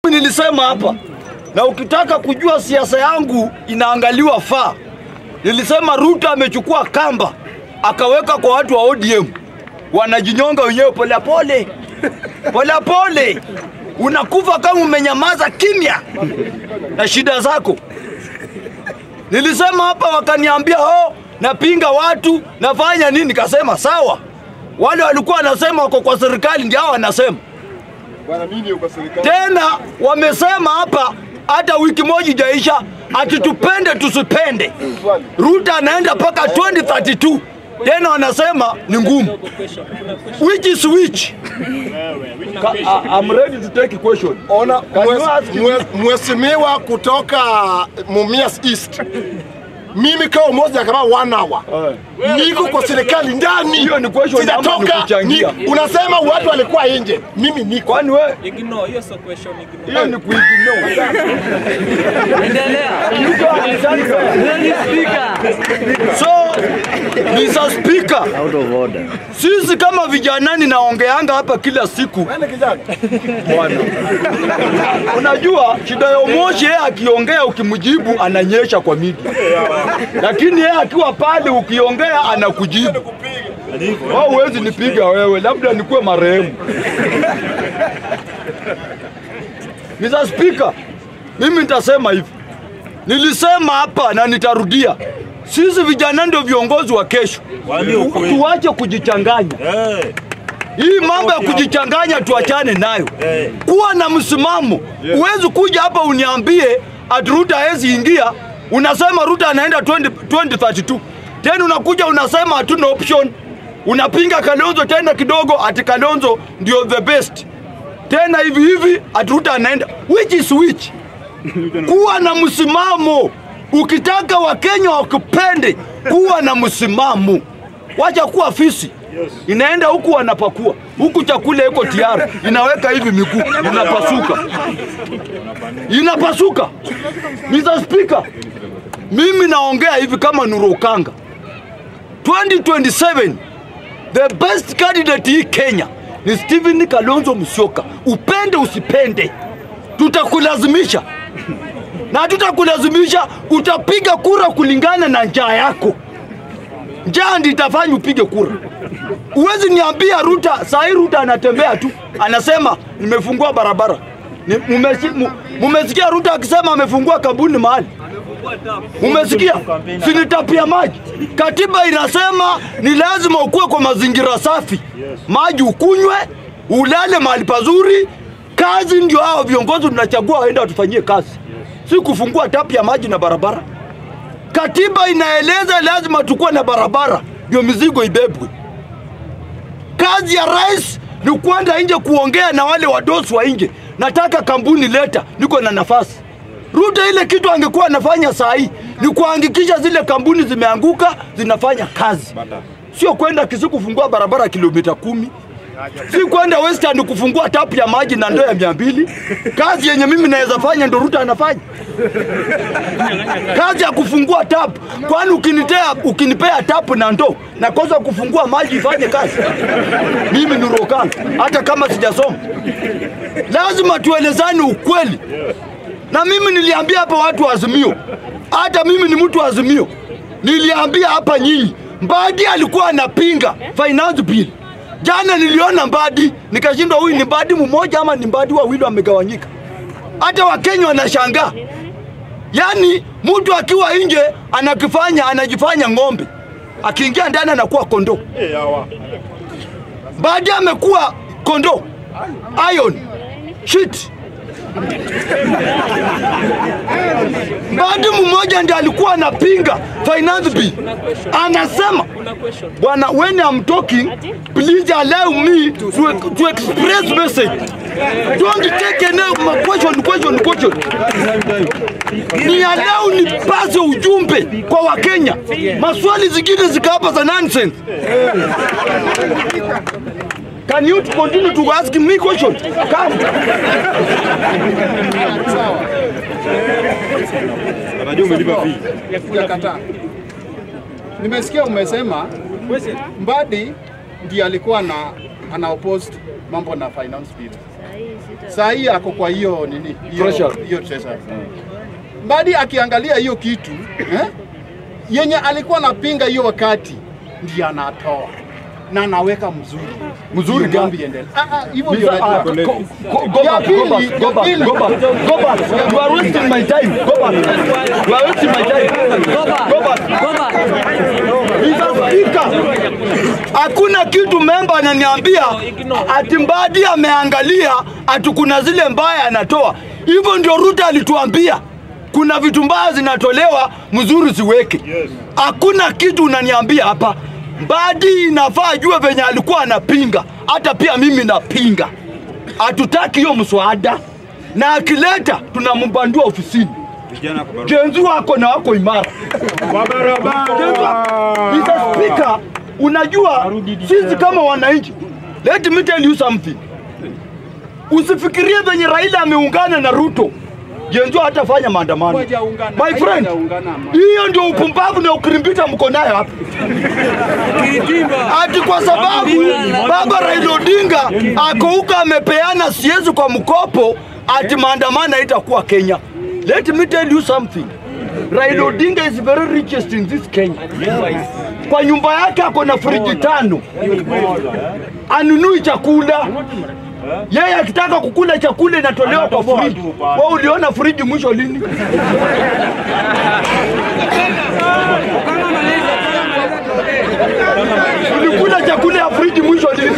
nilisema hapa, na ukitaka kujua siasa yangu inaangaliwa faa, nilisema Ruto amechukua kamba akaweka kwa watu wa ODM, wanajinyonga wenyewe polepole polepole, unakufa kama umenyamaza kimya na shida zako. Nilisema hapa wakaniambia, oh, napinga watu nafanya nini? Nikasema sawa, wale walikuwa wanasema wako kwa serikali ndio hao wanasema Bwana mimi uko serikali. tena wamesema hapa hata wiki moja ijaisha ati tupende tusipende. Swali. Ruto anaenda mpaka 2032 tena wanasema ni ngumu. Which is which? Ka- I- I'm ready to take a question. Ona Can you ask me? mwe- mheshimiwa kutoka Mumias East. Mimi kama moja kama one hour. Niko kwa serikali ndani. Hiyo ni question ama ni Sijatoka. kuchangia? Ni- Unasema watu walikuwa nje. Mimi niko. Kwani wewe Ignore hiyo sio question, ignore. hiyo ni kuignore. Endelea. You don't understand fair. So, Mr. Speaker, Out of order. sisi kama vijanani naongeanga hapa kila siku bwana. Unajua shida ya Omoshi, yeye akiongea ukimjibu ananyesha kwa media, lakini yeye akiwa pale ukiongea anakujibu. Wao huwezi nipiga wewe, labda nikuwe marehemu. Mr. Speaker, mimi nitasema hivi, nilisema hapa na nitarudia, sisi vijana ndio viongozi wa kesho. Tuache kujichanganya. Hii mambo ya kujichanganya tuachane nayo. Kuwa na msimamo. Huwezi kuja hapa uniambie ati Ruto hawezi ingia, unasema Ruto anaenda 20 2032. Tena unakuja unasema hatuna option. Unapinga Kalonzo tena kidogo ati Kalonzo ndio the best. Tena hivi hivi ati Ruto anaenda which is which? Kuwa na msimamo. Ukitaka Wakenya wakupende, kuwa na msimamo. Wacha kuwa fisi. Inaenda huku wanapakua huku, chakula iko tayari, inaweka hivi miguu, inapasuka, inapasuka. Mr. Speaker, mimi naongea hivi kama Nuru Okanga. 2027 the best candidate hii Kenya ni Stephen Kalonzo Musyoka. Upende usipende, tutakulazimisha na tutakulazimisha, utapiga kura kulingana na njaa yako. Njaa ndi itafanya upige kura. Uwezi niambia Ruta, saa hii Ruta anatembea tu anasema nimefungua barabara. Ni- mumesi- mu- Mumesikia Ruta akisema amefungua kampuni mahali? Mumesikia? Sinitapia maji. Katiba inasema ni lazima ukuwe kwa mazingira safi, maji ukunywe, ulale mahali pazuri. Kazi ndio hao viongozi tunachagua waenda watufanyie kazi, si kufungua tapu ya maji na barabara. Katiba inaeleza lazima tukuwe na barabara ndio mizigo ibebwe. Kazi ya rais ni kwenda nje kuongea na wale wadosi wa nje, nataka kampuni leta, niko na nafasi. Ruto ile kitu angekuwa anafanya saa hii ni kuhakikisha zile kampuni zimeanguka zinafanya kazi, sio kwenda Kisii kufungua barabara kilomita kumi si kwenda Western kufungua tapu ya maji na ndoo ya mia mbili. Kazi yenye mimi naweza fanya ndo Ruto anafanya kazi ya kufungua tapu. Kwani ukinitea ukinipea tapu na ndoo nakosa kufungua maji ifanye kazi? Mimi ni Rokanga, hata kama sijasoma. Lazima tuelezane ukweli, na mimi niliambia hapa watu wa Azimio, hata mimi ni mtu wa Azimio, niliambia hapa nyinyi, Mbadi alikuwa anapinga finance bill. Jana niliona Mbadi nikashindwa, huyu ni Mbadi mmoja ama ni Mbadi wawili wamegawanyika? Hata Wakenya wanashangaa. Yaani mtu akiwa nje anakifanya anajifanya ng'ombe, akiingia ndani anakuwa kondoo. Baadaye amekuwa kondoo, iron shit. Mbadi mmoja ndiye alikuwa anapinga finance bill, anasema bwana, when I'm talking please allow me to, to express message. Don't take any question, question, question. Ni allow nipase ujumbe kwa Wakenya, maswali zingine zikapa za nonsense. Can you continue to ask me question? Come. Sijakataa. Nimesikia umesema Mbadi ndiye alikuwa na ana opposed mambo na finance bill. saa hii ako kwa hiyo nini hiyo Treasury. hiyo treasury. Mbadi akiangalia hiyo kitu eh, yenye alikuwa anapinga hiyo wakati ndiye anatoa na anaweka mzuri Mzuri Ndio mambo gani? iendelee. Ah, ah, hivyo ndio Mr. Ah, go, najua. go, go Ya back, go back, pili, go ya back, pili. go back, go back. You are wasting my time. Go back. You are wasting my time. Go back. Go back. Mr. Speaker, hakuna kitu memba ananiambia ati Mbadi ameangalia ati kuna zile mbaya anatoa. Hivyo ndio Ruto alituambia kuna vitu mbaya zinatolewa, mzuri ziweke. Hakuna kitu unaniambia hapa. Mbadi inafaa ajue venye alikuwa anapinga, hata pia mimi napinga. Hatutaki hiyo mswada, na akileta tunambandua ofisini. Jenzi wako na wako imara. Jenzi wako- Mr. Speaker, unajua sisi kama wananchi, let me tell you something. Usifikirie venye Raila ameungana na Ruto Jenzo hatafanya maandamano. Hawajaungana, My friend, hawajaungana, man. hiyo ndio upumbavu na ukirimbita mko nayo hapa. Ati kwa sababu baba Raila Odinga ako huko amepeana siezi kwa mkopo, ati maandamano haitakuwa Kenya. Let me tell you something. Raila Odinga is very richest in this Kenya. Kwa nyumba yake ako na friji tano, anunui chakula yeye akitaka kukula chakula inatolewa kwa friji. Wewe uliona friji mwisho lini? Ulikula chakula ya friji mwisho lini?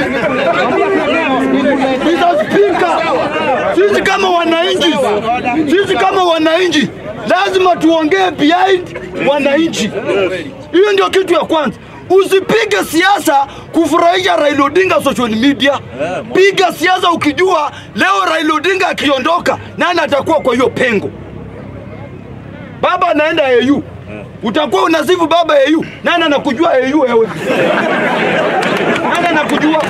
Mr. Speaker, sisi kama wananchi, sisi kama wananchi lazima tuongee behind wananchi. Hiyo ndio kitu ya kwanza. Usipige siasa kufurahisha Raila Odinga social media. Piga siasa ukijua leo Raila Odinga akiondoka, nani atakuwa kwa hiyo pengo? Baba anaenda AU, utakuwa unasifu baba AU. Nani anakujua AU wewe? Nani anakujua?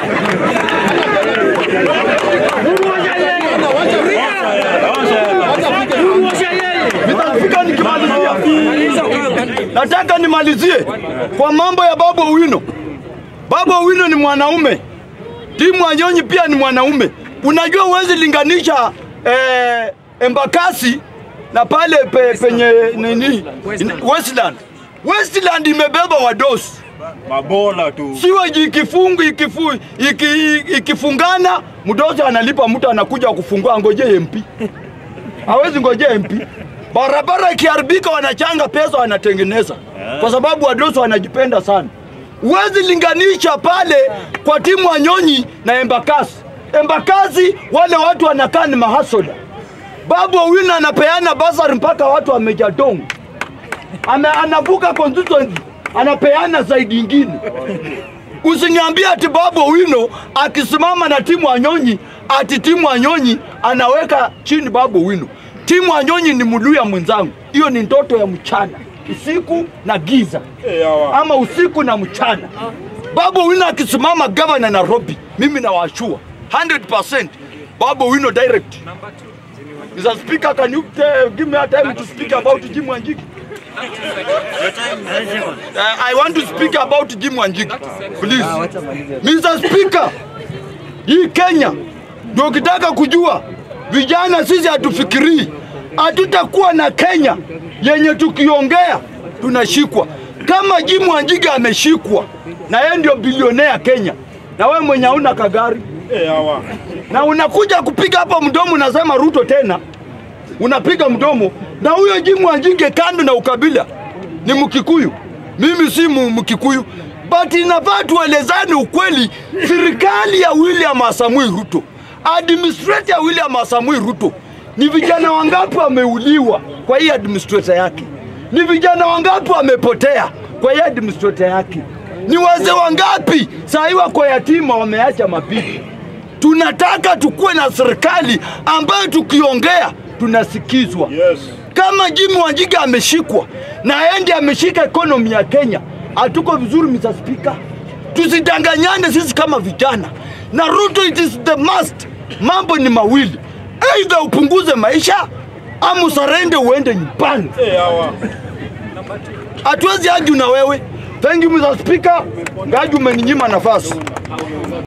Nitafika nikimalizia. Nataka nimalizie kwa mambo ya Babu Owino. Babu Owino ni mwanaume, Timu Wanyonyi pia ni mwanaume. Unajua huwezi linganisha eh, Embakasi na pale pe, penye nini Westland. Westland imebeba wadosi Mabola tu. siweji ikifungu ikifu, iki, ikifungana mdosi analipa mtu anakuja kufungua, ngoje MP hawezi ngoje MP. Barabara ikiharibika wanachanga pesa wanatengeneza, kwa sababu wadosi wanajipenda sana. Huwezi linganisha pale kwa timu Wanyonyi na Embakasi. Embakasi wale watu wanakaa ni mahasoda. Babu Owino anapeana basari mpaka watu wamejadongo ana, anavuka constituency anapeana zaidi ingine. Usiniambie ati Babu Owino akisimama na timu Wanyonyi ati timu Wanyonyi anaweka chini Babu Owino. Timu Wanyonyi ni Muluya mwenzangu, hiyo ni ndoto ya mchana, usiku na giza, ama usiku na mchana. Babu Owino akisimama gavana Nairobi, mimi nawashua 100% Babu Owino direct. Mr. Speaker, can you uh, give me a time to speak about Jim Wanjigi? Uh, I want to speak about Jim Wanjigi. Please. Mr. Speaker, hii Kenya ndio ukitaka kujua vijana sisi hatufikirii, hatutakuwa na Kenya yenye tukiongea tunashikwa. Kama Jim Wanjigi ameshikwa na yeye ndio bilionea Kenya, na wewe mwenye hauna kagari na unakuja kupiga hapa mdomo, unasema Ruto tena, unapiga mdomo na huyo Jim Wanjigi kando na ukabila ni Mkikuyu, mimi si mu- Mkikuyu, but inafaa tuelezane ukweli. Serikali ya William Asamui Ruto, administrator ya William Asamui Ruto, ni vijana wangapi wameuliwa kwa hii administrator yake? Ni vijana wangapi wamepotea kwa hii administrator yake? Ni wazee wangapi saa hii wako yatima wameacha mabibi? Tunataka tukuwe na serikali ambayo tukiongea tunasikizwa. Yes. Kama Jimmy Wanjigi ameshikwa na endi ameshika ekonomi ya Kenya, hatuko vizuri, Mr. Speaker. Tusidanganyane sisi kama vijana na Ruto, it is the must. Mambo ni mawili, aidha upunguze maisha ama usarende uende nyumbani. Hatuwezi aju na wewe. Thank you Mr. Speaker, ngaji umeninyima nafasi.